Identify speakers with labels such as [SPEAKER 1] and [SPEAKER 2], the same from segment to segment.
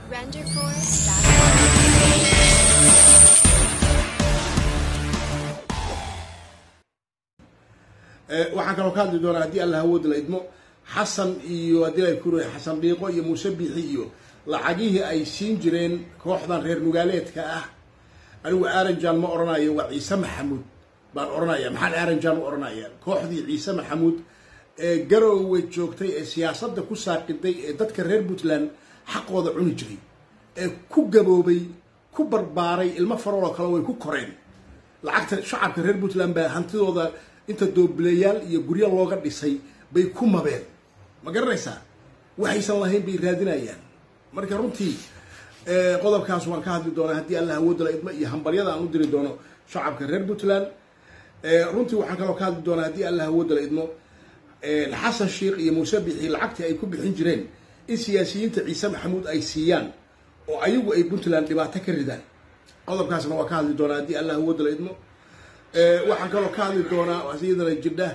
[SPEAKER 1] waxaan kaloo ka hadli doonaa haddii alla hawooda la idmo xasan iyo haddii la kura xasan dhiiqo iyo muuse biixi iyo lacagihii ay siin jireen kooxdan reer nugaaleedka ah anigu aranjan ma odhanayo waa ciise maxamuud baan odhanaya maxaan aranjan u odhanaya kooxdii ciise maxamuud ee garoowe joogtay ee siyaasadda ku saaqiday ee dadka reer puntland xaqooda cuni jiray ee ku gaboobay ku barbaaray ilmo farooloo kale way ku koreen lacagta shacabka reer puntland baa hantidooda inta doobilayaal iyo guryo looga dhisay bay ku mabeen ma garanaysaa waxaysan lahayn bay raadinayaan marka runtii qodobkaas waan ka hadli doonaa haddii alla hawooda la idmo iyo hambaryada aan u diri doono shacabka reer puntland runtii waxaan kaloo ka hadli doonaa haddii alla hawooda la idmo xasan sheikh iyo muuse bixi lacagtii ay ku bixin jireen in siyaasiyiinta ciise maxamuud ay siiyaan oo ayagu ay puntland dhibaato ka ridaan qodobkaasna waa ka hadli doonaa haddii alla hawooda la idmo waxaan kaloo ka hadli doonaa iyadana jidha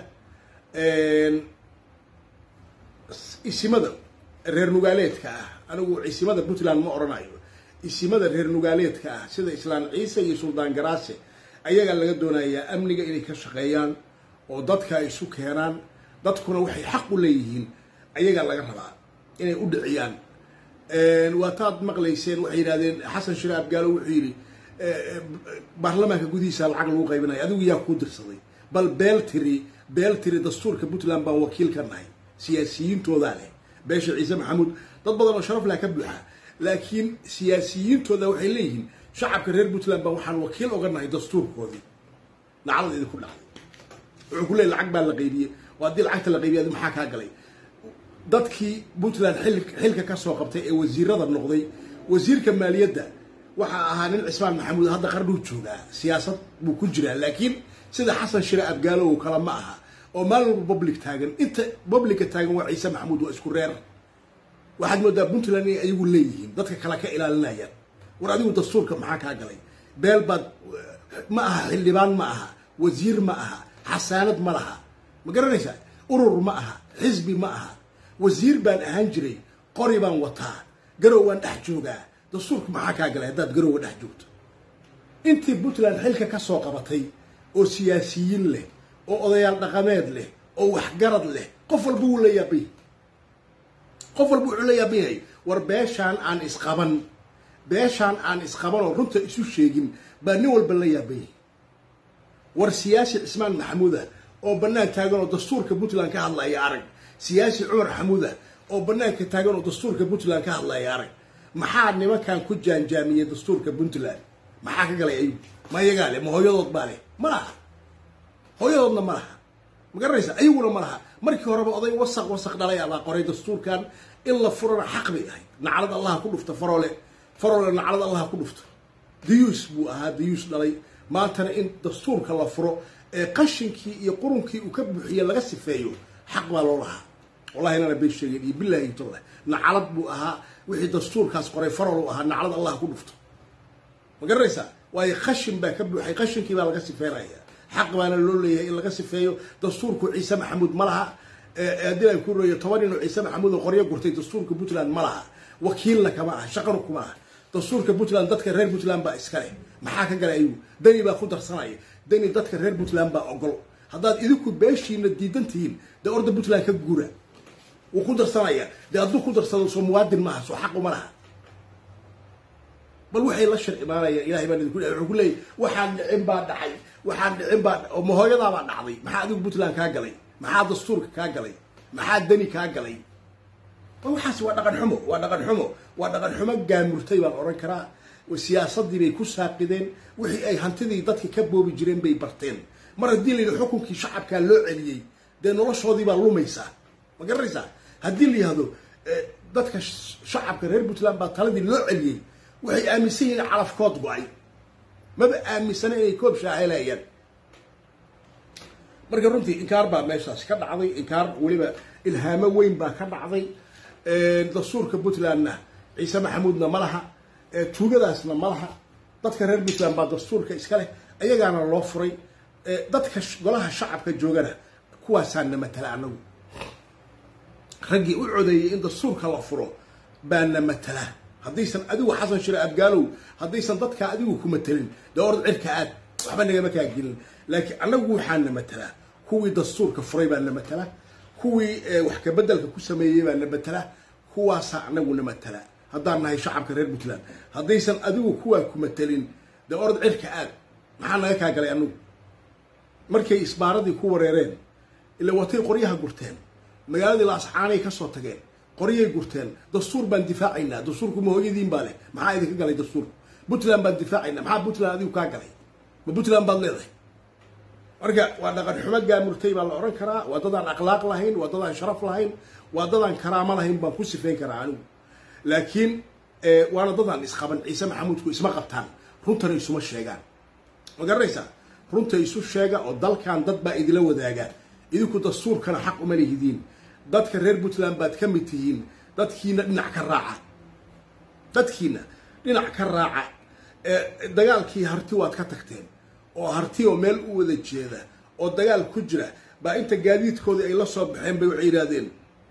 [SPEAKER 1] isimada reer nugaaleedka ah anigu isimada puntland ma odhanayo isimada reer nugaaleedka ah sida islaan ciise iyo suldaan garaase ayagaa laga doonayaa amniga inay ka shaqeeyaan oo dadka ay isu keenaan dadkuna waxay xaq u leeyihiin ayagaa laga rabaa inay u dhiciyaan waataad maqlayseen waxay yidhahdeen xasan shire abgaalo wuxuu yidhi baarlamaanka gudihiisa lacag lagu qaybinaya adigu yaa kuu dirsaday bal beel tiri beel tiri dastuurka puntland baan wakiil ka nahay siyaasiyiintoodaa leh beesha ciise maxamuud dad badan oo sharaf lah ka buuxa laakiin siyaasiyiintooda waxay leeyihiin shacabka reer puntland baan waxaan wakiil oga nahay dastuurkoodii lacalada idinku dhacday wuxuu ku leey lacag baa la qaybiyey oo haddii lacagta la qaybiya adi maxaa kaa galay dadkii puntland xil xilka ka soo qabtay ee wasiirada noqday wasiirka maaliyadda waxaa ahaa nin cismaan maxamuud hadda qardhuu joogaa siyaasad buu ku jiraa laakiin sida xasan shire abgaalo oo kale ma aha oo maalin walba public taagan inta publica taagan waa ciise maxamuud waa isku reer waxaad moodaa puntland inay ayagu leeyihiin dadka kale ka ilaalinayaan war adigu dastuurka maxaa kaa galay beel baad ma aha xildhibaan ma aha wasiir ma aha xasaanad ma laha ma garanaysaa urur ma aha xisbi ma aha wasiir baan ahaan jiray qori baan wataa garow waan dhex joogaa dastuurka maxaa kaa galay haddaad garowga dhex joogto intii puntland xilka ka soo qabatay oo siyaasiyiin leh oo odayaal dhaqameed leh oo waxgarad leh qof walba wuu la yaabay qof walba wuxuu la yaaban yahay war beeshaan aan isqaban beeshaan aan isqaban oo runta isu sheegin baa nin walba la yaaban yahay war siyaasi cismaan maxamuuda oo bannaan taagan oo dastuurka puntland ka hadlaya arag siyaasi cumar xamuuda oo bannaanka taagan oo dastuurka puntland ka hadlaya arag maxaa nimankan ku jaanjaamiyey dastuurka puntland maxaa ka galay ayuu ma iyagaa leh ma hooyadood baa leh ma laha hooyadoodna ma laha ma garanaysa ayaguna ma laha markii horeba oday wasaq wasaq dhalay abaa qoray dastuurkan in la furana xaq bay ahayd naclad allaha ku dhufta faroole faroole naclad allaha ku dhufto dayuus buu ahaa dayuus dhalay maantana in dastuurka la furo ee qashinkii iyo qurunkii uu ka buuxiye laga sifeeyo xaq baa loo lahaa wallahi inana bay sheegeen iyo billahi intollah naclad buu ahaa wixii dastuurkaas qoray farol u ahaa naclad allah ku dhufto ma garanaysaa waayo qashin baa ka buuxay qashinkii baa laga sifeynaya xaq baana loo leeyahay in laga sifeeyo dastuurku ciise maxamuud ma laha haddii ay ku reeyo toban nin oo ciise maxamuud oo qoryo gurtay dastuurka puntland ma laha wakiilna kama aha shaqanu kuma aha dastuurka puntland dadka reer puntland baa iska leh maxaa ka galay ayuu dani baa ku darsanaya dani dadka reer puntland baa ogol haddaad idinku beeshiina diidan tihiin dee orda puntland ka guura wuu ku darsanaya dee hadduu ku darsado soo muwaadin maaha soo xaqu ma laha bal waxay la shar imaanayaan ilahay baan idinku wuxuu ku leeyay waxaan dhicin baa dhacay waxaan dhicin baa oo mahooyadaabaa dhacday maxaa adigu puntland kaa galay maxaa dastuurka kaa galay maxaa dani kaa galay waxaas waa dhaqan xumo waa dhaqan xumo waa dhaqan xumo gaamurtay baan odhan karaa siyaasadii bay ku saaqideen wixii ay hantidii dadka ka boobi jireen bay barteen mar haddii la yidhi xukunkii shacabkaa loo celiyey dee noloshoodii baa lumaysaa ma garanaysaa haddii la yihahdo dadka shacabka reer puntland baa taladii loo celiyey waxay aaminsan yihiin calafkood go-ay maba aaminsana inay koob shaahelayaan marka runtii inkaar baa meeshaas ka dhacday inkaar weliba ilhaamo weyn baa ka dhacday dastuurka puntlandna ciise maxamuudna ma laha tuugadaasna ma laha dadka reer puntland baa dastuurka iska leh ayagaana loo furay dadka golaha shacabka joogana kuwaasaana matala anagu raggii u codeeyey in dastuurka la furo baana matala haddaysan adigu xasan shire abgaalow haddaysan dadka adigu ku matelin dee orod cirka aad waxba nagama kaa gelin laakiin annagu waxaan na matelaa kuwii dastuurka furay baa na matala kuwii wax kabedelka ku sameeyey baa na matala kuwaasaa anagu na matala haddaan nahay shacabka reer puntland haddaysan adigu kuwaa ku matelin dee orod cirka aad maxaa naga kaa galay anagu markay isbaaradii ku wareereen ila watay qoryaha gurteen magaaladii laascaanay ka soo tageen qoryay gurteen dastuur baan difaacaynaa dastuurku ma hooyadiin baa leh maxaa idinka galay dastuurku puntland baan difaacaynaa maxaa puntland adigu kaa galay ma puntland baad leedahay marka waa dhaqan xumo gaamurtay baa la odhan karaa waa dadaan akhlaaq lahayn waa dadaan sharaf lahayn waa dadaan karaamo lahayn baan ku sifeyn karaa anigu laakiin waana dadaan isqaban ciise maxamuudku isma qabtaan runtana isuma sheegaan ma garanaysaa runta isu sheega oo dalkan dad baa idila wadaaga idinku dastuurkana xaq uma lihidiin dadka reer puntland baad ka mid tihiin dadkiina dhinac ka raaca dadkiina dhinac ka raaca dagaalkii harti waad ka tagteen oo harti oo meel u wada jeeda oo dagaal ku jira baa inta gaadiidkoodii ay la soo baxeen bay waxay yidhaahdeen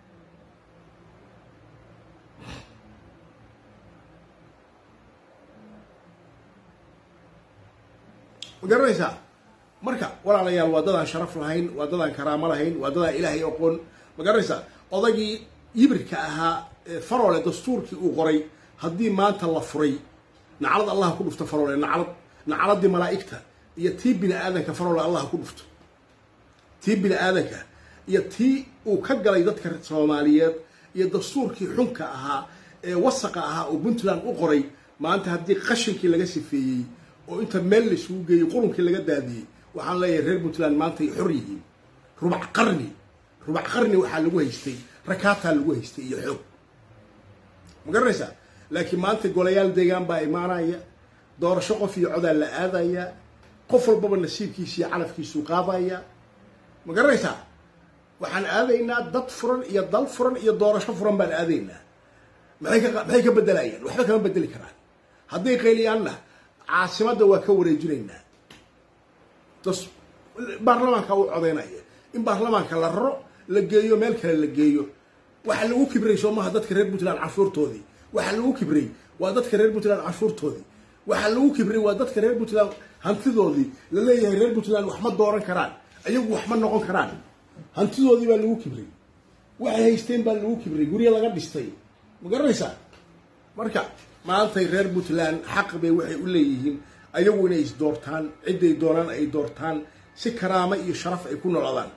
[SPEAKER 1] ma garanaysaa marka walaalayaal waa dadaan sharaf lahayn waa dadaan karaamo lahayn waa dadaan ilaahay aqoon ma garanaysaa odagii yibirka ahaa farole dastuurkii uu qoray haddii maanta la furay naclad allah ku dhufto farole naclad nacladii malaa'igta iyo tii bini aadanka farole allah ku dhufto tii bini aadanka iyo tii uu ka galay dadka soomaaliyeed iyo dastuurkii xunka ahaa ee wasaqa ahaa oo puntland u qoray maanta haddii qashinkii laga sifeeyey oo inta meel laisugu geeyey qurunkii laga daadiyey waxaan leeyahay reer puntland maanta ay xor yihiin rubac qarni rubac qarni waxaa lagu haystay rakaataa lagu haystay iyo xoog ma garanaysaa laakiin maanta golayaal deegaan baa imaanaya doorasho qof iyo codaa la aadaya qof walbaba nasiibkiisa iyo calafkiisuu qaadaya ma garanaysaa waxaan aadaynaa dad furan iyo dal furan iyo doorasho furan baan aadaynaa maxay ka maxay ka bedelayaan waxba kama bedeli karaan hadday qayliyaanna caasimadda waa ka wareejinaynaa das baarlamaanka u codaynaya in baarlamaanka la raro la geeyo meel kale la geeyo waxaa lagu kibray soo maha dadka reer puntland canshuurtoodii waxaa lagu kibray waa dadka reer puntland canshuurtoodii waxaa lagu kibray waa dadka reer puntland hantidoodii la leeyahay reer puntland wax ma dooran karaan ayagu wax ma noqon karaan hantidoodii baa lagu kibray waxay haysteen baa lagu kibray guryo laga dhistay ma garanaysaa marka maantay reer puntland xaq bay waxay u leeyihiin ayagu inay is doortaan cidday doonaan ay doortaan si karaamo iyo sharaf ay ku noladaan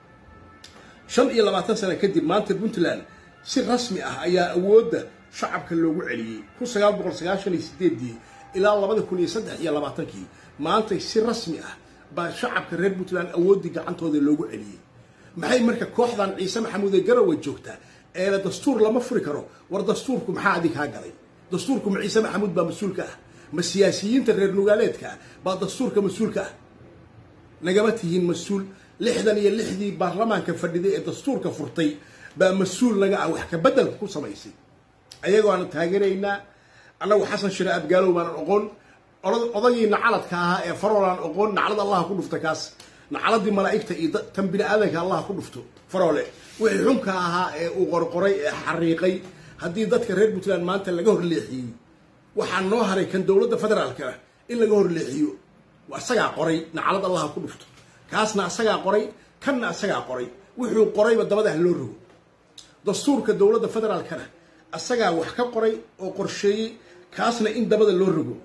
[SPEAKER 1] shan iyo labaatan sano kadib maanta puntland si rasmi ah ayaa awoodda shacabka loogu celiyey kun sagaal boqol sagaashan iyo sideedii ilaa labada kun iyo saddex iyo labaatankii maantay si rasmi ah baa shacabka reer puntland awooddii gacantooda loogu celiyey maxay marka kooxdan ciise maxamuud ee garowe joogtaa eela dastuur lama furi karo war dastuurku maxaa adig kaa galay dastuurku ma ciise maxamuud baa mas-uulka ah ma siyaasiyiinta reer nugaaleedka ah baa dastuurka mas-uulka ah nagama tihiin mas-uul lixdan iyo lixdii baarlamaanka fadhiday ee dastuurka furtay baa mas-uul naga ah wax ka bedelka ku samaysay ayagoo aan taageeraynaa annagu xasan shire abgaalow baanan oqon odagii nacaladka ahaa ee faroolaan oqon naclad allah ku dhufta kaas nacaladii malaa'igta iyo tan bini aadanka allah ku dhufto faroole wixii xunka ahaa ee uu qorqoray ee xariiqay haddii dadka reer puntland maanta laga horleexiyey waxaa noo haray kan dowladda federaalka in laga horleexiyo asagaa qoray naclad allah ku dhufto kaasna asagaa qoray kanna asagaa qoray wuxuu qorayba dabada ah loo rogo dastuurka dowladda federaalkana asagaa wax ka qoray oo qorsheeyey kaasna in dabada loo rogo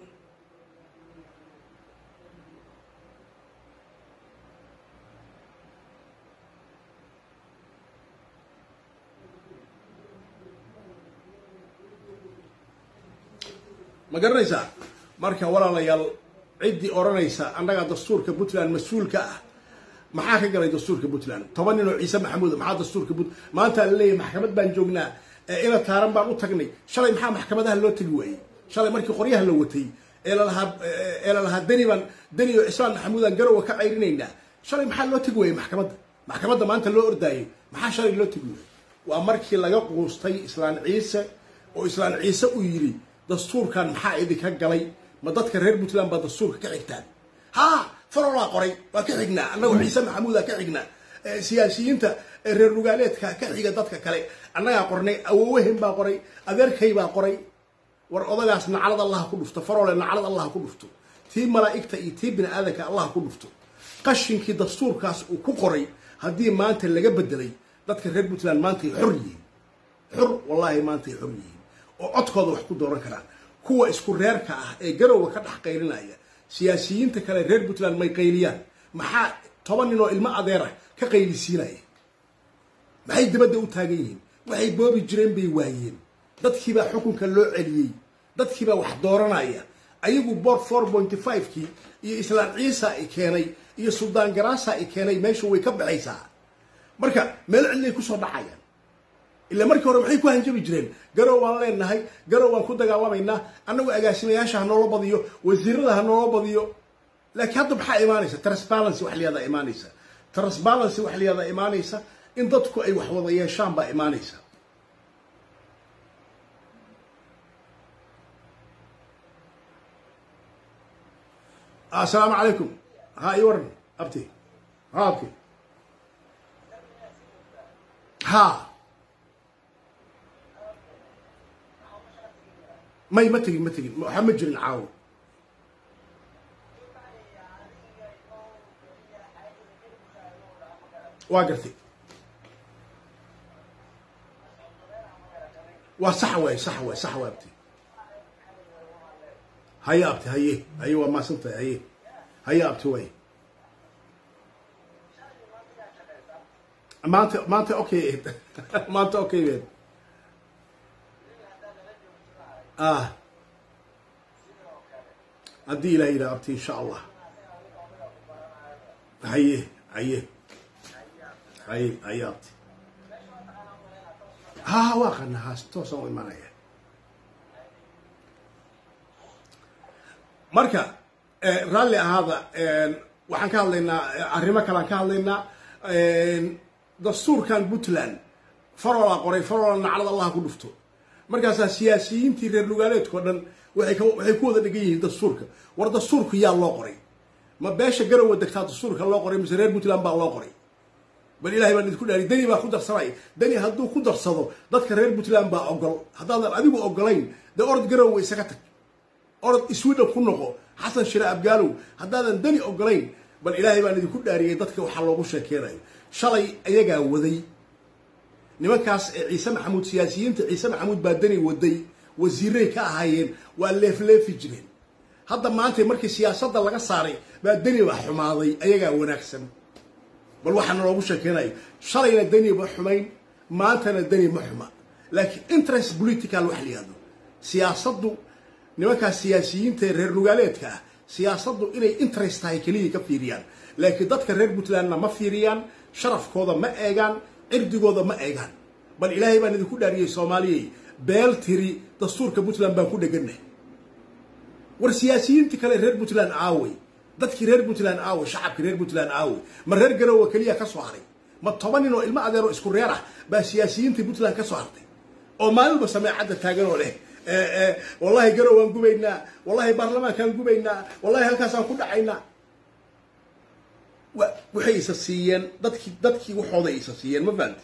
[SPEAKER 1] ma garanaysaa marka walaalayaal ciddii odhanaysa annagaa dastuurka puntland mas-uulka ah maxaa ka galay dastuurka puntland toban nin oo ciise maxamuud maxaa dastuurka punt maanta la leeyahay maxkamad baan joognaa ina taaran baan u tagnay shalay maxaa maxkamadaha loo tegi waayey shalay markii qoryaha la watay ee lalahaa ee lalahaa deni baan deni oo cismaan maxamuudaan garowa ka cayrinaynaa shalay maxaa loo tegi waayey maxkamadda maxkamadda maanta loo ordaayay maxaa shalay loo tegi waayey waa markii laga quustay islaan ciise oo islaan ciise uu yidhi dastuurkan maxaa idinka galay ma dadka reer puntland baa dastuurka ka xigtaan ha farolaa qoray waa ka xignaa annagoo ciise maxamuudaa ka xignaa siyaasiyiinta reer nugaaleedka ka xiga dadka kale annagaa qornay awoowahen baa qoray adeerkay baa qoray war odagaas naclad allah ku dhufto faroole naclad allah ku dhufto tii malaa'igta iyo tii bini aadanka allah ku dhufto qashinkii dastuurkaas uu ku qoray haddii maanta laga bedelay dadka reer puntland maantay xor yihiin xor wallaahi maantay xor yihiin oo codkooda wax ku dooran karaan kuwa isku reerka ah ee garowga ka dhex qaylinaya siyaasiyiinta kale reer puntland may qayliyaan maxaa toban nin oo ilmo adeera ka qaylisiinaya maxay dibadda u taagan yihiin waxay boobi jireen bay waayeen dadkiibaa xukunka loo celiyey dadkiibaa wax dooranaya ayagu board four pointy five-kii iyo islaan ciisa i keenay iyo suldaan garaasa i keenay meesha way ka baxaysaa marka meel cidlay kusoo dhacayaan ilaa markii hore maxay ku hanjabi jireen garow waan leenahay garow waan ku dagaalamaynaa annagu agaasimayaasha ha noola badiyo wasiirada ha noola badiyo laakiin hadda maxaa imaanaysa transparency wax liyadaa imaanaysa transparency wax liyadaa imaanaysa in dadku ay wax wada yeeshaan baa imaanaysa asalaamu calaykum ha i waran abti ha abti ha may ma tegin ma tegin waxa ma jirin caawo waa gartay waa sax waay sax waay sax waay abti haye abti haye haye waa maasantahay haye haye abti way maanta maanta okay maanta okay bed ah haddii ilaah yidhaha abti insha allah haye haye haye haye abti ha waa qana haas toosaan u imanaya marka raalli ahaada waxaan ka hadlaynaa arrimo kalean ka hadlaynaa dastuurkan puntland faroolaa qoray faroola naclad allah ku dhufto markaasaa siyaasiyiintii reer lugaaleedkao dhan waay waxay ku wada dhegan yihiin dastuurka war dastuurku yaa loo qoray ma beesha garowa degtaa dastuurka loo qoray mise reer puntland baa loo qoray bal ilahay baan idinku dhaari deni baa ku darsanay deni hadduu ku darsado dadka reer puntland baa ogol haddaadan adigu ogolayn dee orod garowa isaga tag orod sweden ku noqo xasan shire abgaalow haddaadan deni ogolayn bal ilaahay baan idinku dhaariyay dadka waxaa loogu sheekeynayo shalay ayagaa waday nimankaas ee ciise maxamuud siyaasiyiinta ciise maxamuud baa deni waday wasiiray ka ahaayeen waa leefleefi jireen hadda maanta markii siyaasadda laga saaray baa deni baa xumaaday ayagaa wanaagsan bal waxaana loogu sheekeynayo shalayna deni ma xumayn maantana deni ma xuma laakiin interest political wax layihahdo siyaasaddu nimankaas siyaasiyiinta ee reer lugaaleedka ah siyaasaddu inay interest tahay keliya ka fiiriyaan laakiin dadka reer puntlandna ma fiiriyaan sharafkooda ma eegaan cirdigooda ma eegaan bal ilaahay baan idinku dhaariyey soomaaliyey beel tiri dastuurka puntland baan ku dheganah war siyaasiyiintii kale reer puntland aawey dadkii reer puntland aawey shacabkii reer puntland aawey ma reer garowa keliya ka soo haray ma toban nin oo ilmo adeeroo isku reer ah baa siyaasiyiintii puntland ka soo hartay oo maalinba sameecadda taagan oo leh wallahi garow waan gubaynaa wallahi baarlamaankaan gubaynaa wallahi halkaasaan ku dhacaynaa waxay isa siiyeen dadkii dadkii waxooday isa siiyeen ma fahamti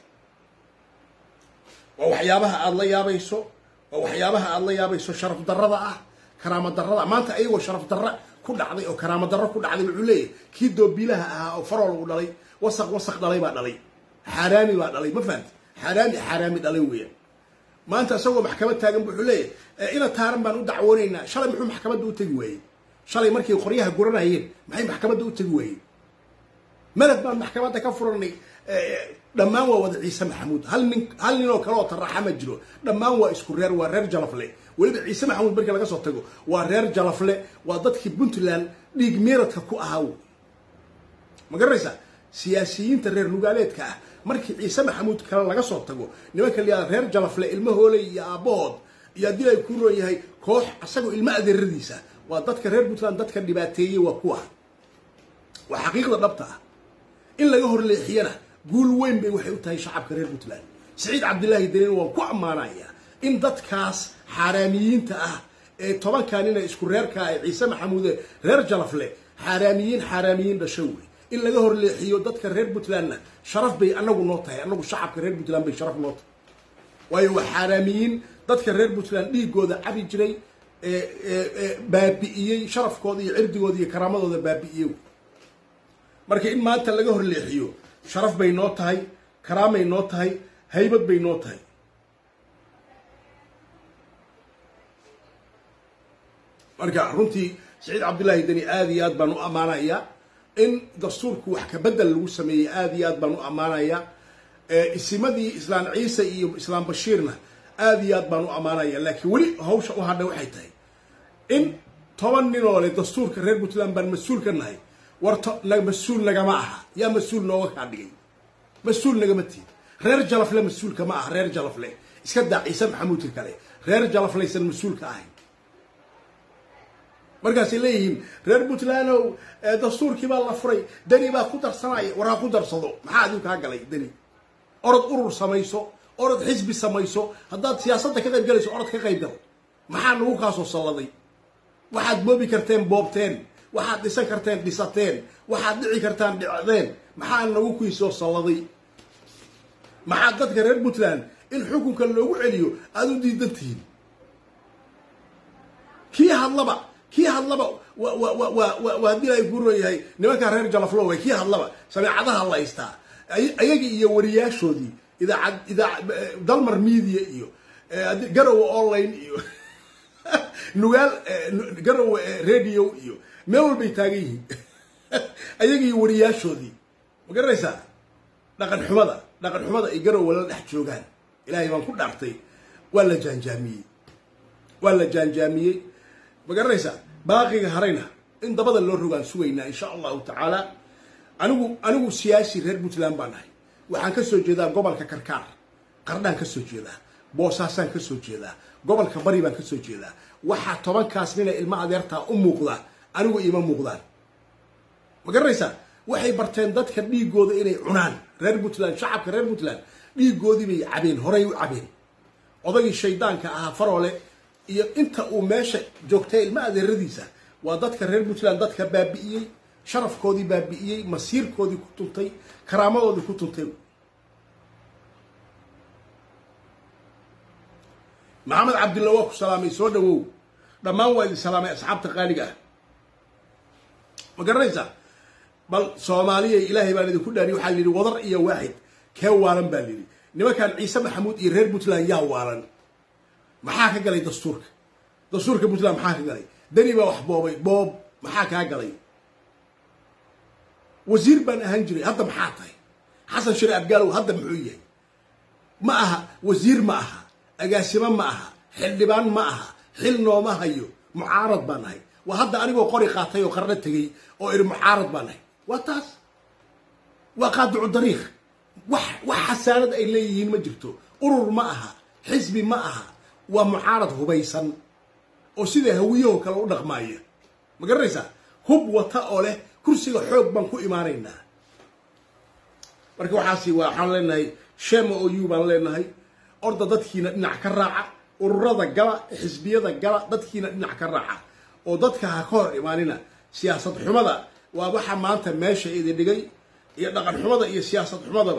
[SPEAKER 1] waa waxyaabaha aada la yaabayso waa waxyaabaha aada la yaabayso sharaf darrada ah karaamo darrada maanta ayagoo sharaf darra ku dhacday oo karaamo darro ku dhacday wuxuu leeyahy kii doobiilaha ahaa oo farool uu dhalay wasaq wasaq dhalay baa dhalay xaaraami baa dhalay ma fahamti xaaraami xaaraami dhalay weeyaan maanta isagoo maxkamad taagan bu wuxuu leeyahy ina taaran baan u dacwoonaynaa shalay muxuu maxkamadda u tegi waayey shalay markay qoryaha guranayeen maxay maxkamadda u tegi waayeen malad baan maxkamadda ka furanay dhammaan waa wada ciise maxamuud hal nin hal nin oo kale oo taraxa ma jiro dhammaan waa isku reer waa reer jalafle weliba ciise maxamuud markii laga soo tago waa reer jalafle waa dadkii puntland dhiig meeradka ku ahaa ma garanaysaa siyaasiyiinta reer lugaaleedka ah markii ciise maxamuud kale laga soo tago nimanka layihahda reer jalafle ilmo hooley iyo aabbahood iyo haddii ay ku nool yahay koox asagoo ilmo adeeradiisa waa dadka reer puntland dadka dhibaateeyey waa kuwa waa xaqiiqda dhabta ah in laga horleexiyana guul weyn bay waxay u tahay shacabka reer puntland siciid cabdilaahi daliin waan ku ammaanayaa in dadkaas xaaraamiyiinta ah ee tobankaa nina isku reerkaa ee ciise maxamuude reer jalafle xaaraamiyiin xaaraamiyiin dhasho wey in laga horleexiyo dadka reer puntlandna sharaf bay anagu noo tahay anagu shacabka reer puntland bay sharaf noo tahay waayo waa xaaraamiyiin dadka reer puntland dhiigooda cabi jiray baabi'iyey sharafkooda iyo cirdigooda iyo karaamadooda baabi'iyey marka in maanta laga horleexiyo sharaf bay noo tahay karaamay noo tahay haybad bay noo tahay marka runtii saciid cabdullaahi deni aada iyo aad baan u ammaanayaa in dastuurku wax kabedel lagu sameeyey aada iyo aad baan u ammaanayaa isimadii islaan ciise iyo islaam bashiirna aada iyo aad baan u ammaanaya laakiin weli hawsha u hadha waxay tahay in toban ninoo le dastuurka reer puntland baan mas-uul ka nahay war mas-uul nagama aha yaa mas-uul nooga kaa dhigay mas-uul nagama tihin reer jalafle mas-uulka ma aha reer jalafle iska daa ciise maxamuudka kale reer jalaflaysan mas-uulka ahayn markaasay leeyihiin reer puntlandow dastuurkii baa la furay deni baa ku darsanaya war ha ku darsado maxaa adigu kaa galay deni orod urur samayso orod xisbi samayso haddaad siyaasadda ka qayb galayso orod ka qayb gal maxaa nagu kaasoo salladay waxaad boobi karteen boobteen waxaad dhisan karteen dhisateen waxaad dhici kartaan dhicdeen maxaa nagu kiisoo salladay maxaad dadka reer puntland in xukunka loogu celiyo aada u diidan tihiin kii hadlaba kii hadlaba waa haddii ay guuran yahay nimankaa reer jalaflow kii hadlaba sameecadaha la haystaa ayagii iyo wariyaashoodii idaacad idaa dalmar media iyo garowe online iyo nugaal garowe radio iyo meel walbay taagan yihiin ayagii iyo wariyaashoodii ma garanaysaa dhaqan xumada dhaqan xumada ay garowe la dhex joogaan ilaahay baan ku dhaartay waa la jaanjaamiyey waa la jaanjaamiyey ma garanaysaa baaqiga harayna in dabada loo rogaan sugaynaa insha allahu tacaala anigu anigu siyaasi reer puntland baan nahay waxaan ka soo jeedaa gobolka karkaar qardhaan ka soo jeedaa boosaasaan ka soo jeedaa gobolka bari baan ka soo jeedaa waxaa tobankaas nina ilma adeertaa u muuqda anigu ima muuqdaan ma garanaysaa waxay barteen dadka dhiigooda inay cunaan reer puntland shacabka reer puntland dhiigoodii bay cabeen horay u cabeen odagii shaydaanka ahaa faroole iyo inta uu meesha joogtay ilma adeeradiisa waa dadka reer puntland dadka baabi'iyey sharafkoodii baabi'iyey masiirkoodii ku tuntay karaamadoodii ku tuntay maxamed cabdilla waa ku salaamay soo dhawow dhammaan waa idin salaamay asxaabta qaaliga ah ma garanaysaa bal soomaaliya ilaahay baan idinku dhaariy waxaa la yidhi wadar iyo waaxid kee waalan baa layidhi nimankan ciise maxamuud iyo reer puntland yaa waalan maxaa ka galay dastuurka dastuurka puntland maxaa ka galay deni baa wax boobay boob maxaa kaa galay wasiir baan ahaan jiray hadda maxaa tahay xasan shire abgaalow hadda muxuu yahay ma aha wasiir ma aha agaasimo ma aha xildhibaan ma aha xil nooma hayo mucaarad baan nahay waa hadda anigoo qori qaatay oo qarno tegey oo iri mucaarad baan nahay waa taas waa qaadicu dariikh wax wax xasaanad ay leeyihiin ma jirto urur ma aha xisbi ma aha waa mucaarad hubaysan oo sida hawiyahoo kale u dhaqmaaya ma garanaysaa hub wata oo leh kursiga xoog baan ku imaanaynaa marka waxaasi waxaan leenahay shema o u baan leenahay orda dadkiina dhinac ka raaca ururada gala xisbiyada gala dadkiina dhinac ka raaca oo dadka ha ka hor imaanina siyaasad xumada waa waxa maanta meesha idin dhigay iyo dhaqan xumada iyo siyaasad xumadaba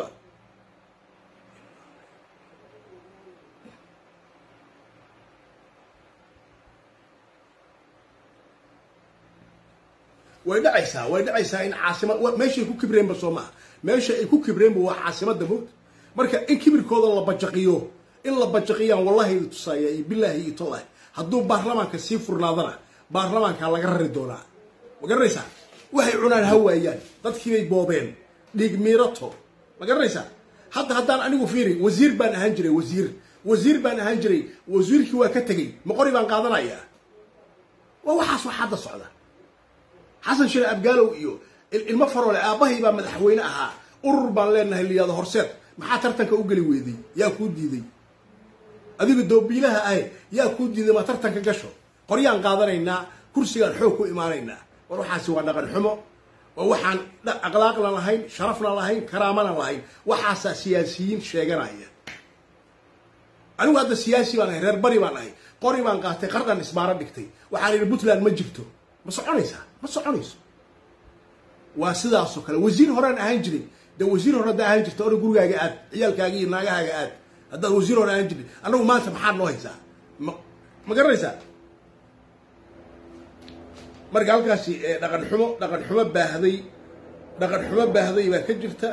[SPEAKER 1] way dhacaysaa way dhacaysaa in caasimad meeshay ku kibreenba soo maaha meesha ay ku kibreenba waa caasimada moogta marka in kibirkooda la bajaqiyo in la bajaqiyaan wallahi idi tusaaya iyo bilaahi iyo tolah hadduu baarlamaanka sii furnaadana baarlamaanka laga rari doonaa ma garanaysaa waxay cunaan ha waayaan dadkiibay boobeen dhiig miirato ma garanaysaa hadda haddaan anigu fiiri wasiir baan ahaan jiray wasiir wasiir baan ahaan jiray wasiirkii waa ka tegey ma qori baan qaadanayaa waa waxaas wax hadda socda xasan shire abgaalow iyo ilmo faroole aabbahay baa madaxweyne ahaa urur baan leenahay liyaado horseed maxaa tartanka u geli weeday yaa kuu diiday adiga doobiilaha ahe yaa kuu diiday maa tartanka gasho qoryaan qaadanaynaa kursigaan xoog ku imaanaynaa war waxaasi waa dhaqan xumo waa waxaan akhlaaqna lahayn sharafna lahayn karaamana lahayn waxaasaa siyaasiyiin sheeganaya anigu hadda siyaasi baan ahay reer bari baan ahay qori baan qaatay qardhan isbaaro dhigtay waxaan idhi puntland ma jirto ma soconaysaa ma soconayso waa sidaasoo kale wasiir horaan ahaan jiray de wasiir hore hadda ahaan jirta ora gurigaaga aad ciyaalkaaga iyo naagahaaga aad haddaad wasiir hore aan jirin annagu maanta maxaad noo haysaa ma ma garanaysaa marka halkaasi dhaqan xumo dhaqan xumo baahday dhaqan xumo baahday baa ka jirta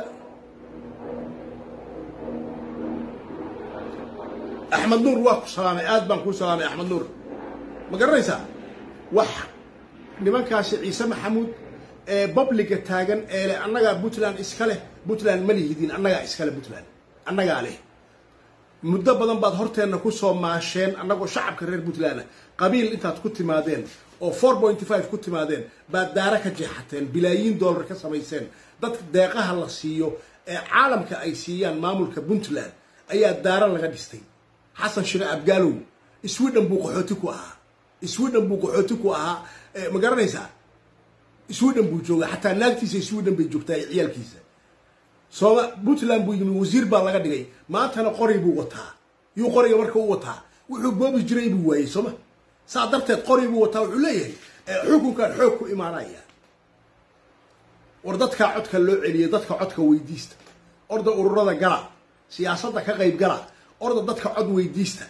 [SPEAKER 1] axmed nuur waa ku salaamay aad baan kuu salaamay axmed nuur ma garanaysaa wax nimankaasi ciise maxamuud ee babliga taagan ee leh annagaa puntland iska leh puntland ma lihidin annagaa iskale puntland annagaa leh muddo badan baad horteenna ku soo maasheen annagoo shacabka reer puntland qabiil intaad ku timaadeen oo four pointy five ku timaadeen baad daara ka jeexateen bilaayiin dollar ka samayseen dadka deeqaha la siiyo ee caalamka ay siiyaan maamulka puntland ayaa daara laga dhistay xasan shire abgaalow sweden buu qaxooti ku ahaa sweden buu qaxooti ku ahaa ma garanaysaa sweden buu joogaa xataa naagtiisa sweden bay joogtaa iyo ciyaalkiisa sooma puntland buu yimi wasiir baa laga dhigay maantana qori buu wataa yuu qoriga marka u wataa wuxuu boobi jiray buu waayey sooma saa darteed qori buu wataa wuxuu leeyahay xukunkan xoog ku imaanaya war dadkaa codka loo celiya dadka codka weydiista orda ururada gala siyaasadda ka qayb gala orda dadka cod weydiista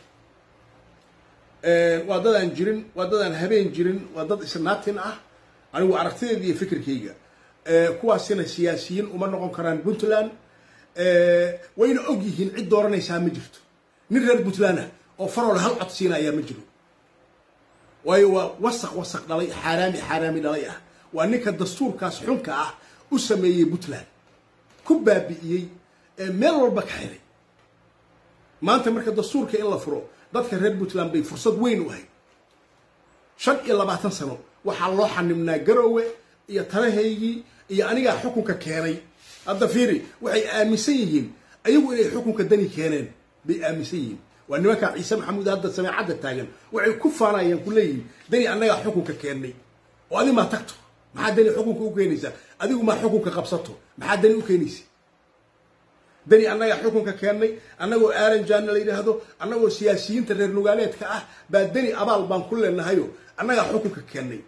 [SPEAKER 1] waa dadaan jirin waa dadaan habeen jirin waa dad isnaatin ah anigu aragtideeda iyo fikirkayga kuwaasina siyaasiyiin uma noqon karaan puntland wayna og yihiin cid dooranaysaa ma jirto nin reer puntland ah oo faroole hal cod siinayaa ma jiro waayo waa wasaq wasaq dhalay xaaraami xaaraami dhalay ah waa ninka dastuurkaas xunka ah u sameeyey puntland ku baabi'iyey ee meel walba ka xiray maanta marka dastuurka in la furo dadka reer puntland bay fursad weyn u ahayd shan iyo labaatan sano waxaa loo xanibnaa garoowe iyo talahaygii iyo anigaa xukunka keenay hadda fiiri waxay aaminsan yihiin ayagu inay xukunka dani keeneen bay aaminsan yihiin waa nimankaa ciise maxamuud hadda sameecadda taagan waxay ku faanayaan ku leeyihiin dani annagaa xukunka keennay oo adi maa tagto maxaa dani xukunka u keenaysaa adigu maa xukunka qabsato maxaa dani u keenaysa dani annagaa xukunka keennay annagoo aaranjaana la yidhaahdo annagoo siyaasiyiinta reer nugaaleedka ah baa deni abaal baan ku leenahayo annagaa xukunka keennay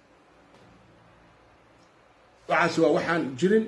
[SPEAKER 1] waxaasi waa waxaan jirin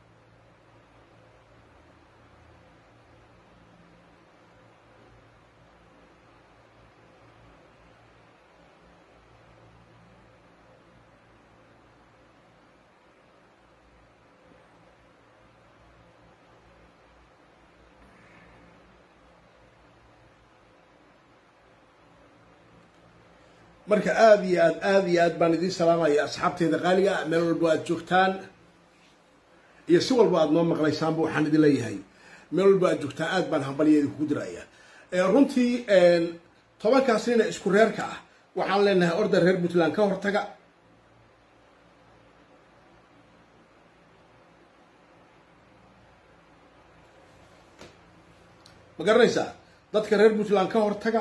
[SPEAKER 1] marka aada iyo aad aada iyo aad baan idiin salaamaya asxaabteeda qaaliga meel walba aad joogtaan iyo si walba aad noo maqlaysaanba waxaan idin leeyahay meel walba aad joogtaan aad baan hambalyeedi kugu diraya runtii tobankaas nina isku reerka ah waxaan leenahay orda reer puntland ka hortaga ma garanaysaa dadka reer puntland ka hortaga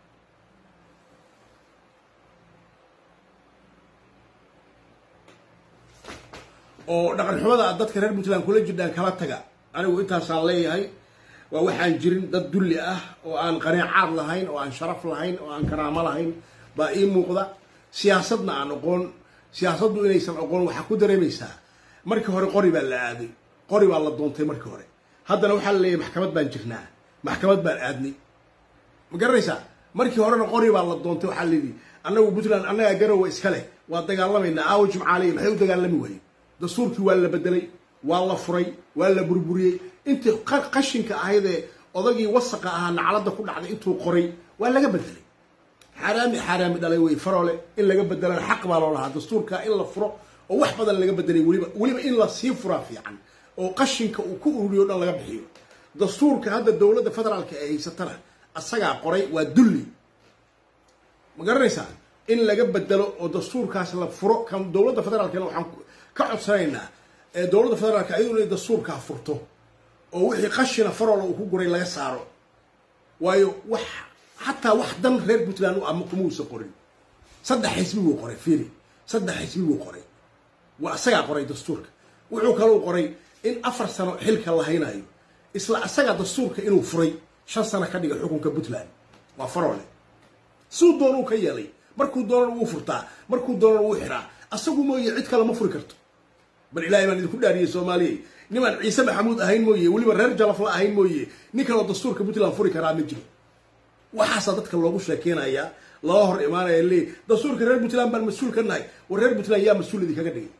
[SPEAKER 1] oo dhaqan xumada aad dadka reer puntland kula jirdhaan kala taga anigu intaasaan leeyahay waa waxaan jirin dad dulli ah oo aan qaneecaad lahayn oo aan sharaf lahayn oo aan karaamo lahayn baa ii muuqda siyaasadna aan oqoon siyaasaddu inaysan oqoon waxaa ku dareemaysaa markii hore qori baa la aaday qori baa la doontay markii hore haddana waxaa la leeyahay maxkamad baan jirnaa maxkamad baan aadnay ma garanaysaa markii horena qori baa la doontay waxaa layidhi annagu puntland annagaa garowa iska leh waa dagaalamaynaa aawo jimcaaliya maxay u dagaalami waayeen dastuurkii waa la bedelay waa la furay waa la burburiyey intii qashinka ahaydee odagii wasaqa ahaa nacladda ku dhacday intuu qoray waa laga bedelay xaaraami xaaraami dhalay wey faroole in laga bedelana xaq baa loo lahaa dastuurka in la furo oo wax badan laga bedelay weliba weliba in la sii furaa fiican oo qashinka uu ku ururiyo o dhan laga bixiyo dastuurka hadda dowladda federaalka ee haysatana asagaa qoray waa dulli ma garanaysaa in laga bedelo oo dastuurkaas la furo kan dowladda federaalkana waxaan ka codsanaynaa dowladda federaalka ayadu inay dastuurkaa furto oo wixii qashina farola uu ku guray laga saaro waayo wax xataa wax dan reer puntland u ama kumuusan qorin saddex xisbi buu qoray fiiri saddex xisbi buu qoray waa isagaa qoray dastuurka wuxuu kalou qoray in afar sano xilka la haynayo isla isagaa dastuurka inuu furay shan sano ka dhiga xukunka puntland waa farole suu doonuu ka yeelay markuu doonana wuu furtaa markuu doonana wuu xiraa asagu mooye cid kale ma furi karto bal ilaahay baan idinku dhaariyey soomaaliya nimaan ciise maxamuud ahayn mooye weliba reer jalafla ahayn mooye nin kaloo dastuurka puntland furi karaa ma jiro waxaasaa dadka loogu sheekeynayaa loo hor imaanaya leey dastuurka reer puntland baan mas-uul ka nahay war reer puntland yaa mas-uul idinkaga dhigay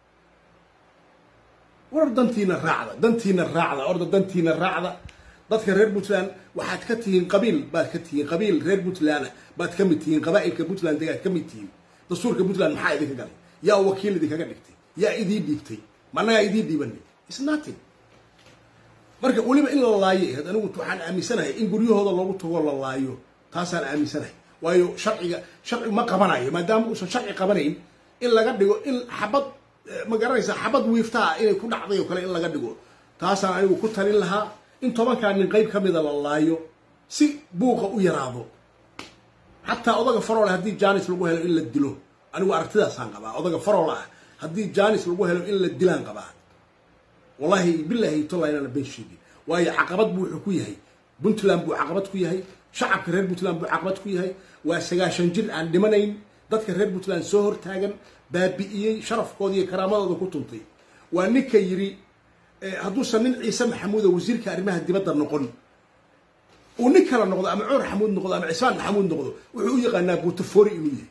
[SPEAKER 1] war dantiina raacda dantiina raacda orda dantiina raacda dadka reer puntland waxaad ka tihiin qabiil baad ka tihiin qabiil reer puntland baad ka mid tihiin qabaa'ilka puntland degaad ka mid tihiin dastuurka puntland maxaa idinka galay yaa wakiil idinkaga dhigtay yaa idii dhiibtay managaa idii dhiibanay is nothing marka weliba in la laayo ahayd anigu waxaan aaminsanahay in guryahooda loogu tago la laayo taasaan aaminsanahay waayo sharciga sharci ma qabanayo maadaama uusan sharci qabanayn in laga dhigo in xabad ma garanaysa xabad wiiftaa inay ku dhacday oo kale in laga dhigo taasaan anigu ku talin lahaa in tobankaa nin qayb ka mida la laayo si buuqa u yaraado xataa odaga faroole haddii janis lagu helo in la dilo anigu aragtidaasaan qabaa odaga farool ah haddii janis lagu helo in la dilaan qabaa wallahi bilaahi tolla inaana been sheegin waayo caqabad buu wuxuu ku yahay puntland buu caqabad ku yahay shacabka reer puntland buu caqabad ku yahay waa sagaashan jir aan dhimanayn dadka reer puntland soo hortaagan baabi'iyey sharafkooda iyo karaamadooda ku tuntay waa ninka yidhi hadduusan nin ciise maxamuudo wasiirka arrimaha dibadda noqon uu nin kala noqdo ama cumar xamuud noqdo ama cismaan maxamuud noqdo wuxuu u yaqaanaa buutafori inuu yahay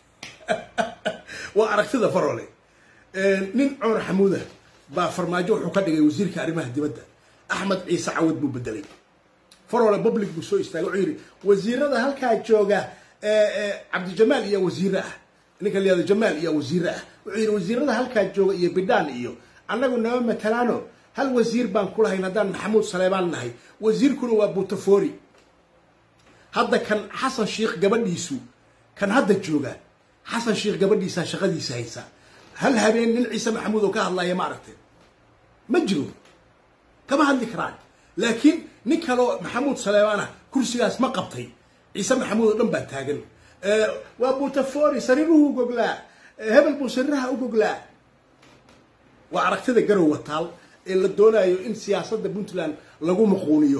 [SPEAKER 1] waa aragtida farole nin cumar xamuuda baa farmaajo wuxuu ka dhigay wasiirka arrimaha dibadda axmed ciise cawad buu bedelay farole public buu soo istaagay wuxuu yidhi wasiirada halkaa jooga cabdijamaal iyo wasiire ah ninka layihahdo jamaal iyo wasiire ah wuxuu yidhi wasiirada halkaa jooga iyo bidhaan iyo annagu nama matalaano hal wasiir baan ku lahayn haddaan maxamuud saleebaan nahay wasiirkuna waa buutafori hadda kan xasan sheikh gabadhiisu kan hadda jooga xasan sheikh gabadhiisaa shaqadiisa haysa hal habeen nin ciise maxamuud oo ka hadlaya ma aragteen ma jiro kama hadli karaan laakiin nin kaloo maxamuud saleebaan ah kursigaas ma qabtay ciise maxamuud oo dhan baa taagan waa buutafori sariiruhu goglaa hebel buu sariiraha u goglaa waa aragtida garow wataal ee la doonayo in siyaasadda puntland lagu muquuniyo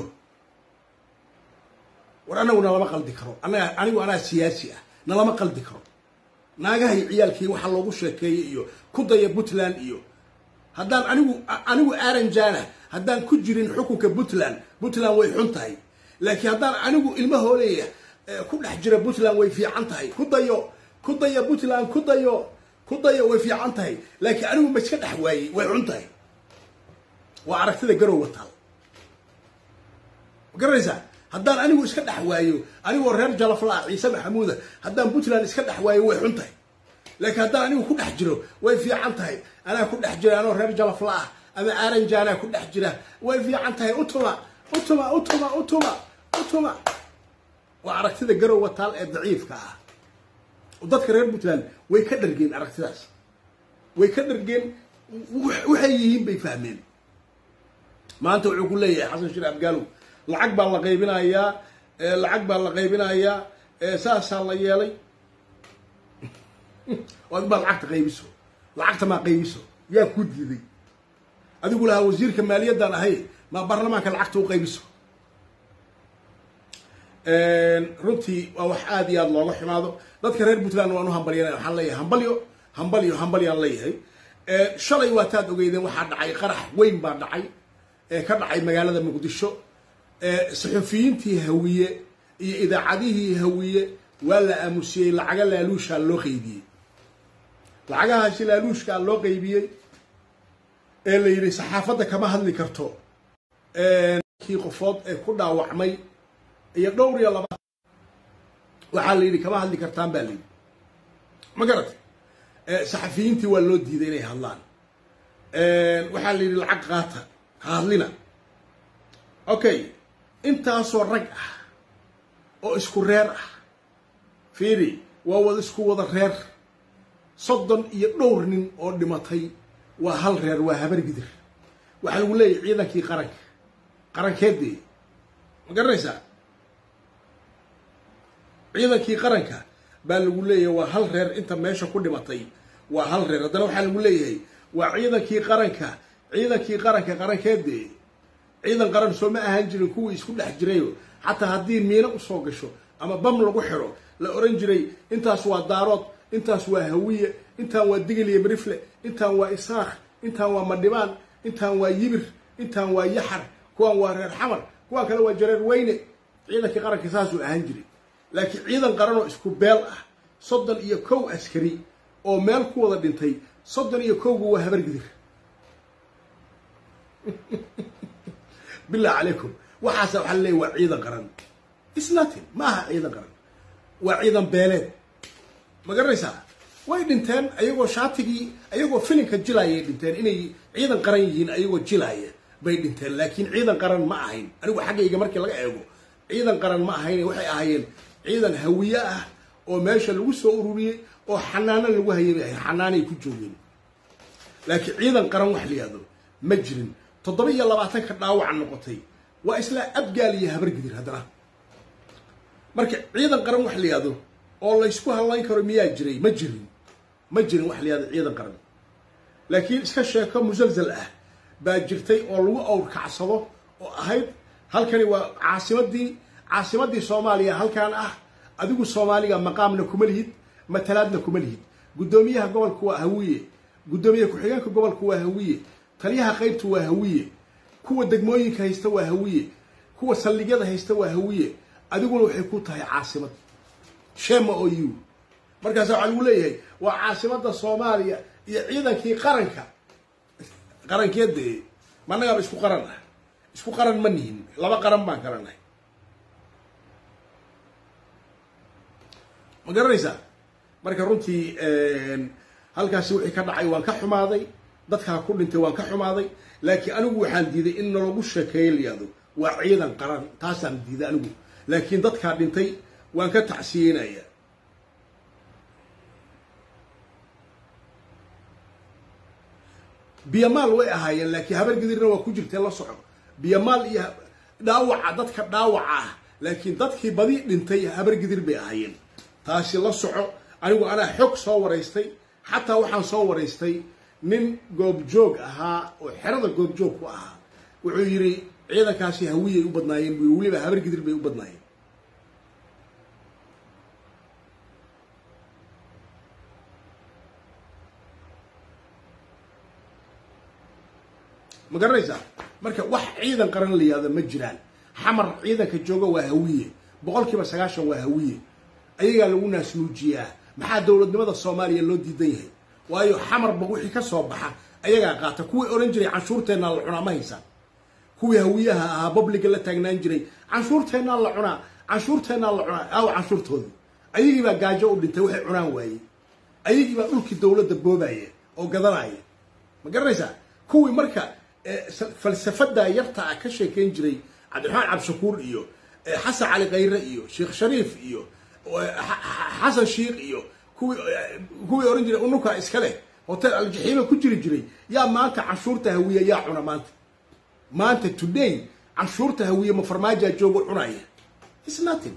[SPEAKER 1] war anagu nalama qaldi karo anaga anigu anaa siyaasi ah nalama qaldi karo naagahay ciyaalkii waxaa loogu sheekeeyey iyo ku daya puntland iyo haddaan anigu anigu aranjana haddaan ku jirin xukunka puntland puntland way xun tahay laakiin haddaan anigu ilmahooleya ku dhex jira puntland way fiican tahay ku dayo ku daya puntland ku dayo ku dayo way fiican tahay laakiin anigu ma iska dhex waayey way xun tahay waa aragtida garow wataal ma garanaysaa haddaan anigu iska dhex waayo anigoo reer jalafla ciise maxamuuda haddaan puntland iska dhex waayo way xun tahay laakiin haddaan anigu ku dhex jiro way fiican tahay anaa ku dhex jira anoo reer jalafla ah ama aranjaanaa ku dhex jira way fiican tahay utuma utuma utuma utuma utuma waa aragtida garow wataal ee daciifka ah dadka reer puntland way ka dhargeen aragtidaas way ka dhargeen waxay yihiin bay fahmeen maanta wuxuu ku leeyahay xasan shir abgaalow lacag baa la qaybinayaa lacag baa la qaybinayaa saasaa la yeelay adi baa lacagta qaybiso lacagta maa qaybiso yaa ku diiday adigu lahaa wasiirka maaliyaddaan ahay maa baarlamaanka lacagta u qaybiso runtii waa wax aada iyo aada looga xumaado dadka reer puntland waan u hambalyanaya waxaan leeyahay hambalyo hambalyo hambalyaan leeyahay shalay waataad ogeydeen waxaa dhacay qarax weyn baa dhacay ee ka dhacay magaalada muqdisho saxufiyiintii hawiye iyo idaacadihii hawiye waa la aamusiyey lacaga laaluushaa loo qaybiyey lacagahaasi laaluushkaa loo qaybiyey ee la yidhi saxaafadda kama hadli karto kii qofood ee ku dhaawacmay iyo dhowr iyo laba waxaa la yidhi kama hadli kartaan baa la yidhi ma garatay saxafiyiintii waa loo diiday inay hadlaan waxaa la yidhi lacag qaata ha hadlina okay intaasoo rag ah oo isku reer ah fiiri waa wada isku wada reer soddon iyo dhowr nin oo dhimatay waa hal reer waa habar gidir waxaa lagu leeyahy ciidankii qaranka qarankeedii ma garanaysaa ciidankii qaranka baa lagu leeyahay waa hal reer inta meesha ku dhimatay waa hal reer haddana waxaa lagu leeyahay waa ciidankii qaranka ciidankii qaranka qarankeedee ciidan qaran soo ma ahaan jirin kuwii isku dhex jirayo xataa haddii miino usoo gasho ama bam lagu xiro la oran jiray intaas waa daarood intaas waa hawiye intaan waa digil iyo marifle intaan waa isaakh intaan waa madhibaan intaan waa yibir intaan waa yaxar kuwaan waa reer xamar kuwaan kale waa jareer weyne ciidankii qaranka saasuu ahaan jiray laakiin ciidan qaran oo isku beel ah soddon iyo kow askari oo meel ku wada dhintay soddon iyo kowgu waa habargidir billah calaykum waxaasa waxaa laleeyahy waa ciidan qaran isnatin ma aha ciidan qaran waa ciidan beeleed ma garanaysaa way dhinteen ayagoo shaatigii ayagoo filinka jilaayay dhinteen inay ciidan qaran yihiin ayagoo jilaaya bay dhinteen laakiin ciidan qaran ma ahayn anigu xaggayga markii laga eego ciidan qaran ma ahayn waxay ahaayeen ciidan hawiye ah oo meesha lagu soo ururiyey oo xanaano lagu hayay bay ahayn xanaanay ku joogeen laakiin ciidan qaran wax la yihahdo ma jirin toddoba iyo labaatanka dhaawaca noqotay waa isla abgaal iyo habargidir haddana marka ciidan qaran wax la yihahdo oo laysku hadlayn karo miyaa jiray ma jirin ma jirin wax la yihahdo ciidan qaran laakiin iska sheeko musalsal ah baa jirtay oo lagu awrkacsado oo ahayd halkani waa caasimadii caasimadii soomaaliya halkan ah adigu soomaaliga maqaamna kuma lihid matalaadna kuma lihid guddoomiyaha gobolka waa hawiye guddoomiyaha ku-xigeenka gobolka waa hawiye taliyaha qaybta waa hawiye kuwa degmooyinka haysta waa hawiye kuwa saldhigyada haysta waa hawiye adiguna waxay ku tahay caasimad shema o u markaasa waxaa lagu leeyahay waa caasimada soomaaliya iyo ciidankii qaranka qarankeedee managaaba isku qaran ah isku qaran ma nihin laba qaran baan kala nahay ma garanaysaa marka runtii halkaasi wixii ka dhacay waan ka xumaaday dadkaa ku dhintay waan ka xumaaday laakiin anigu waxaan diiday in nalagu sheekeeyo layihahdo waa ciidan qaran taasaan diiday anigu laakiin dadkaa dhintay waan ka tacsiyeynaya biyamaal way ahaayeen laakiin habargidirna waa ku jirtee la soco biyamaal iyo dhaawaca dadka dhaawaca ah laakiin dadkii badi dhintay habargidir bay ahaayeen taasi la soco anigu anaa xog soo waraystay xataa waxaan soo waraystay nin goobjoog ahaa oo xerada goobjoog ku ahaa wuxuu yidhi ciidankaasi hawiyay u badnaayeen bu weliba habargidir bay u badnaayeen ma garanaysaa marka wax ciidan qaran la yihahdo ma jiraan xamar ciidanka jooga waa hawiye boqol kiiba sagaashan waa hawiye ayagaa lagu naasnuujiyaa maxaa dowladnimada soomaaliya loo diidan yahay waayo xamarba wixii ka soo baxa ayagaa qaata kuwii odhan jiray canshuurteennaa la cunaa ma haysaan kuwii hawiyaha ahaa babliga la taagnaan jiray canshuurteennaa la cunaa canshuurteennaa la cunaa aawa canshuurtoodii ayagii baa gaajo u dhintay waxay cunaan waayey ayagii baa dhulkii dowladda boobaya oo gadanaya ma garanaysaa kuwii marka falsafada yarta ah ka sheekeyn jiray cabdiraxmaan cabdishakuur iyo xasan cali khayre iyo sheekh shariif iyo xasan shiikh iyo kuwii kuwii ohan jiray unuka iska leh hotel aljaxiima ku jiri jiray yaa maanta canshuurta hawiye yaa cuna maanta maanta today canshuurta hawiye ma farmaajaa joogo cunaya is nothing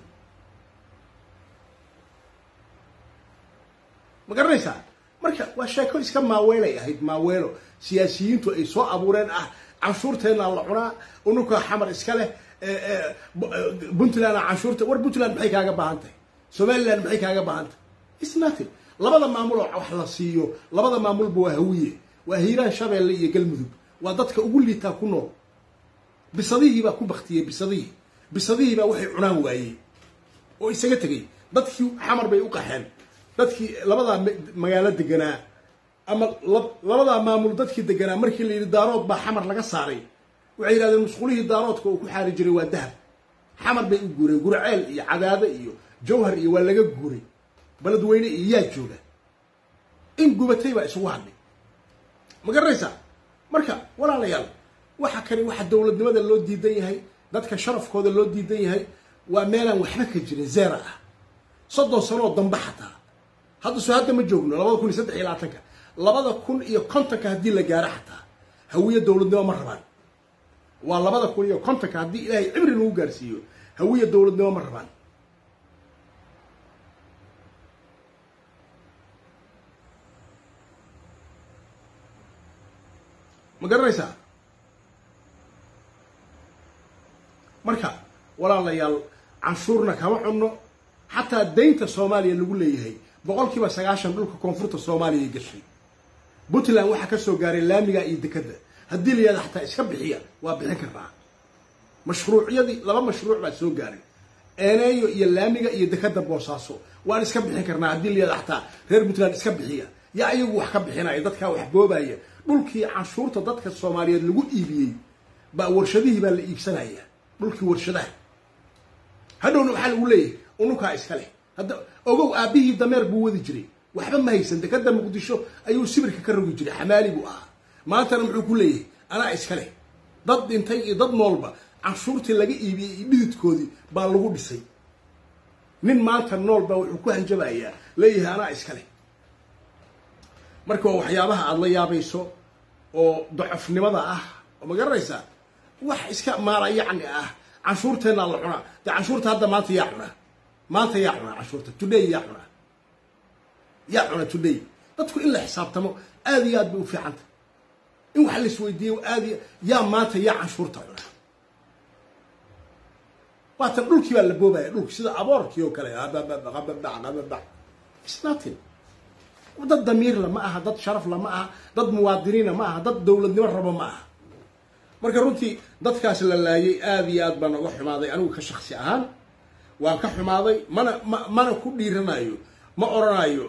[SPEAKER 1] ma garanaysaa marka waa sheeko iska maaweelay ahayd maaweelo siyaasiyiintu ay soo abuureen ah canshuurteennaa la cunaa unuka xamar iska leh puntlandna canshuurta war puntland maxay kaaga baahan tahay somaliland maxay kaaga baahan tahay is nothing labada maamul oo wax la siiyo labada maamulba waa hawiye waa hiiraan shabeelle iyo galmudug waa dadka ugu liitaa ku nool bisadihii baa ku baktiyey bisadihii bisadihii baa waxay cunaan waayey oo isaga tegay dadkii xamar bay u qaxeen dadkii labadaa magaalo deganaa ama labadaa maamul dadkii deganaa markii la yidhi daarood baa xamar laga saaray waxay yidhahdeen musqulihii daaroodka uu ku xaari jiray waa dahab xamar bay u guureen gurceel iyo cadaado iyo jawhar iyo waa laga guuray baledweyne iyo yaa jooga in gubatay baa isugu hadhay ma garanaysaa marka walaalayaal waxa kani waxa dowladnimada loo diidan yahay dadka sharafkooda loo diidan yahay waa meelaan waxba ka jirin zeera ah soddon sanooo dambe xataa hadda soo hadda ma joogno labada kun iyo saddex iyo labaatanka labada kun iyo kontonka haddii la gaaro xataa hawiye dowladnimo ma rabaan waa labada kun iyo kontonka haddii ilaahay cimri nagu gaarsiiyo hawiye dowladnimo ma rabaan ma garanaysaa marka walaalayaal canshuurna kama cunno xataa daynta soomaaliya lagu leeyahay boqol kiiba sagaashan dhulka koonfurta soomaaliya gashay puntland waxaa ka soo gaaray laamiga iyo dekadda haddii la yihahda xataa iska bixiya waa bixin karnaa mashruucyadii laba mashruuc baa soo gaaray eeneeyo iyo laamiga iyo dekada boosaaso waan iska bixin karnaa haddii la yihahda xataa reer puntland iska bixiya yaa iyagu wax ka bixinaya dadkaa wax boobaya dhulkii canshuurta dadka soomaaliyeed lagu iibiyey baa warshadihii baa la iibsanaya dhulkii warshadaha hadhowna waxaa lagu leeyahay unukaa iska leh hadda ogow aabbihii dameer buu wadi jiray waxba ma haysan dekada muqdisho ayuu sibirka ka rogi jiray xamaali buu ahaa maantana muxuu ku leeyahay anaa iska leh dad dhintay iyo dad noolba canshuurtii laga iibiyey iyo dhididkoodii baa lagu dhisay nin maanta nool baa wuxuu ku hanjabayaa leeyahay anaa iska leh marka waa waxyaabaha aada la yaabayso oo dacofnimada ah oo ma garanaysaa wax iska maala yacni ah canshuurteennaa la cunaa dee canshuurta hadda maanta yaa cunaa maanta yaa cunaa canshuurta today yaa cunaa yaa cuna today dadku in la xisaabtamo aada iyo aad bay u fiicanta in wax laisweydiiyo aad iyo yaa maanta yaa canshuurta cunaa waatan dhulkii baa la boobaya dhulki sida aboorkii oo kale ababababababab isnatin dad damiirla ma aha dad sharafla ma aha dad muwaadiniina ma aha dad dowladnimo rabo ma aha marka runtii dadkaas la laayay aada iyo aad baan oga xumaaday anigu ka shaksi ahaan waan ka xumaaday mana ma mana ku dhiiranayo ma oranayo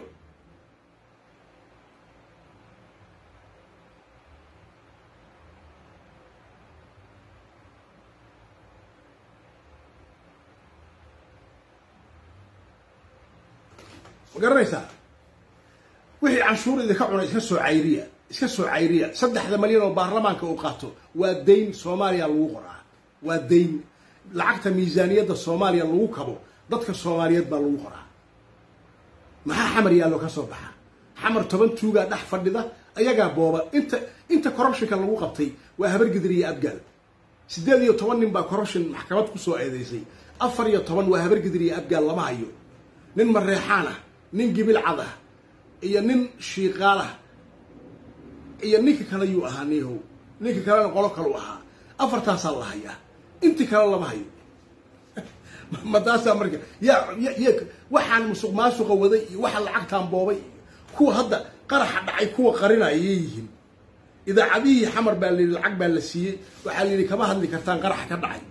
[SPEAKER 1] ma garanaysaa wixii canshuur idinka cuna iska soo cayriya iska soo cayriya saddexda malyan oo baarlamaanka uu qaato waa dayn soomaaliya lagu qoraa waa dayn lacagta miisaaniyadda soomaaliya lagu kabo dadka soomaaliyeed baa lagu qoraa maxaa xamar yaallo ka soo baxa xamar toban tuugaa dhex fadhida ayagaa booba inta inta corruptionka lagu qabtay waa habargidir iyo abgaal siddeed iyo toban nin baa corruption maxkamad kusoo eedeysay afar iyo toban waa habargidir iyo abgaal lama hayo nin mareexaan ah nin gibil cad ah iyo nin shiiqaal ah iyo ninka kale yuu ahaa niihow ninka kalena qolo kalu ahaa afartaasaa la hayaa intii kale lama hayo ma taasaa marka yaa y waxaan musuq maasuqa waday iyo waxa lacagtaan boobay kuwa hadda qaraxa dhacay kuwa qarinaya yay yihiin idaacadihii xamar baa layidhi lacag baa la siiyey waxaa layidhi kama hadli kartaan qaraxa ka dhacay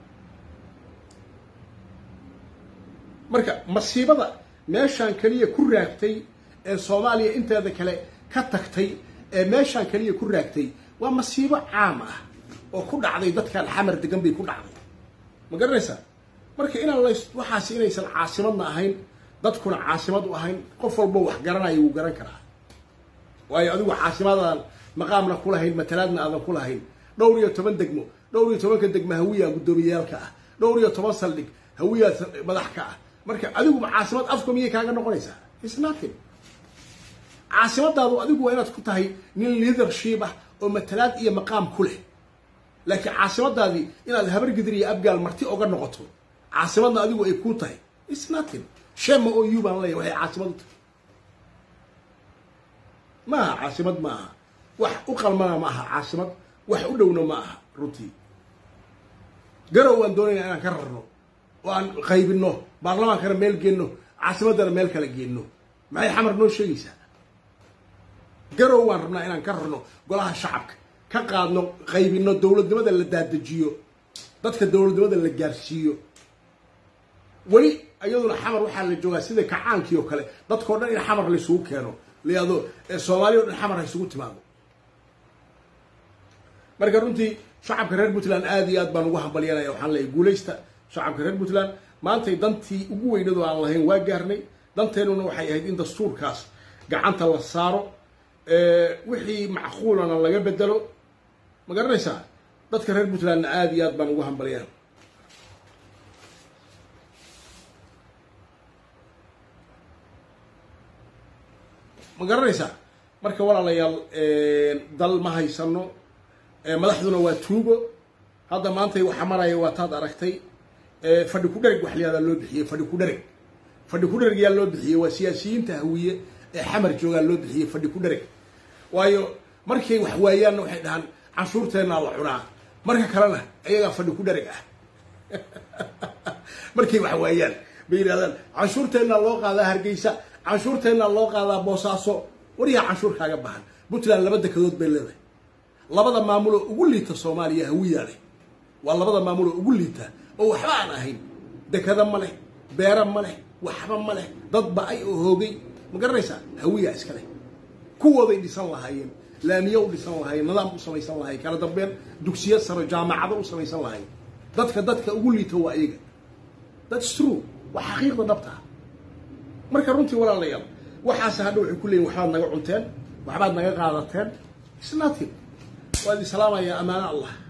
[SPEAKER 1] marka masiibada meeshaan keliya ku raagtay ee soomaaliya inteeda kale ka tagtay ee meeshaan keliya ku raagtay waa masiibo caam ah oo ku dhacday dadkan xamar degan bay ku dhacday ma garanaysaa marka inaan la waxaas inaysan caasimadna ahayn dadkuna caasimad u ahayn qof walbo wax garanaya wuu garan karaa waayo adigu caasimadaadan maqaamna ku lahayn matalaadna aadan ku lahayn dhowr iyo toban degmo dhowr iyo tobanka degmo hawiyaa guddoomiyaalka ah dhowr iyo toban saldhig hawiyaa madax ka ah marka adiguba caasimad afka miyay kaaga noqonaysaa isnatin caasimadaadu adigu waa inaad ku tahay nin leadership ah oo matalaad iyo maqaam ku leh laakiin caasimadaadii inaad habargidir iyo abgaal marti oga noqoto caasimadna adigu ay kuu tahay isnatin shema o u baan leeyahy waxay caasimad u tahay ma aha caasimad ma aha wax u qalmana ma aha caasimad wax u dhowna ma aha runtii garow waan doonayna inaan ka rarno oo aan qaybino baarlamaankana meel geenno caasimaddana meel kala geenno maxay xamar noo sheegaysaa garow waan rabnaa inaan ka rarno golaha shacabka ka qaadno qaybino dowladnimada la daadajiyo dadka dowladnimada la gaarsiiyo weli iyaduna xamar waxaa la joogaa sida kacaankii oo kale dadkao dhan in xamar laysugu keeno layado soomaaliya o dhan xamar ha isugu timaado marka runtii shacabka reer puntland aada iyo aad baan ugu hambalyanaya waxaan leeyahy guulaysta shacabka reer puntland maantay dantii ugu weynadu aan lahayn waa gaarnay danteennuna waxay ahayd in dastuurkaas gacanta la saaro wixii macquulana laga bedelo ma garanaysaa dadka reer puntlandna aada iyo aad baan ugu hambalyaa ma garanaysaa marka walaalayaal dal ma haysano madaxduna waa tuugo hadda maantay waxa maraya waa taad aragtay fadhi ku dhereg wax layahdaa loo bixiyey fadhi ku dhereg fadhi ku dhereg yaa loo bixiyey waa siyaasiyiinta hawiye ee xamar joogaa loo bixiyey fadhi ku dhereg waayo markay wax waayaanna waxay dhahaan canshuurteennaa la cunaa marka kalena ayagaa fadhi ku dhereg ah markay wax waayaan bay yidhahdaan canshuurteennaa loo qaadaa hargeysa canshuurteennaa loo qaadaa boosaaso waryaa canshuur kaaga bahan puntland laba dekadood bay leedahay labada maamuloo ugu liita soomaaliya hawiyaa leh waa labada maamuloo ugu liita oo waxba aan ahayn dekada ma leh beera ma leh waxba ma leh dad ba-ay oo hoogay ma garanaysaa hawiyaa iska leh kuwooday dhisan lahaayeen laamiye u dhisan lahaayeen nidaam u samaysan lahayen kala dambeyn dugsiyo saro jaamacado u samaysan lahayen dadka dadka ugu liita waa iyaga thats true waa xaqiiqda dhabta ah marka runtii walaalayaal waxaase hadha waxay ku leeyihin waxbaad naga cunteen waxbaad naga qaadateen is nothing waad islaamayaa amaano allah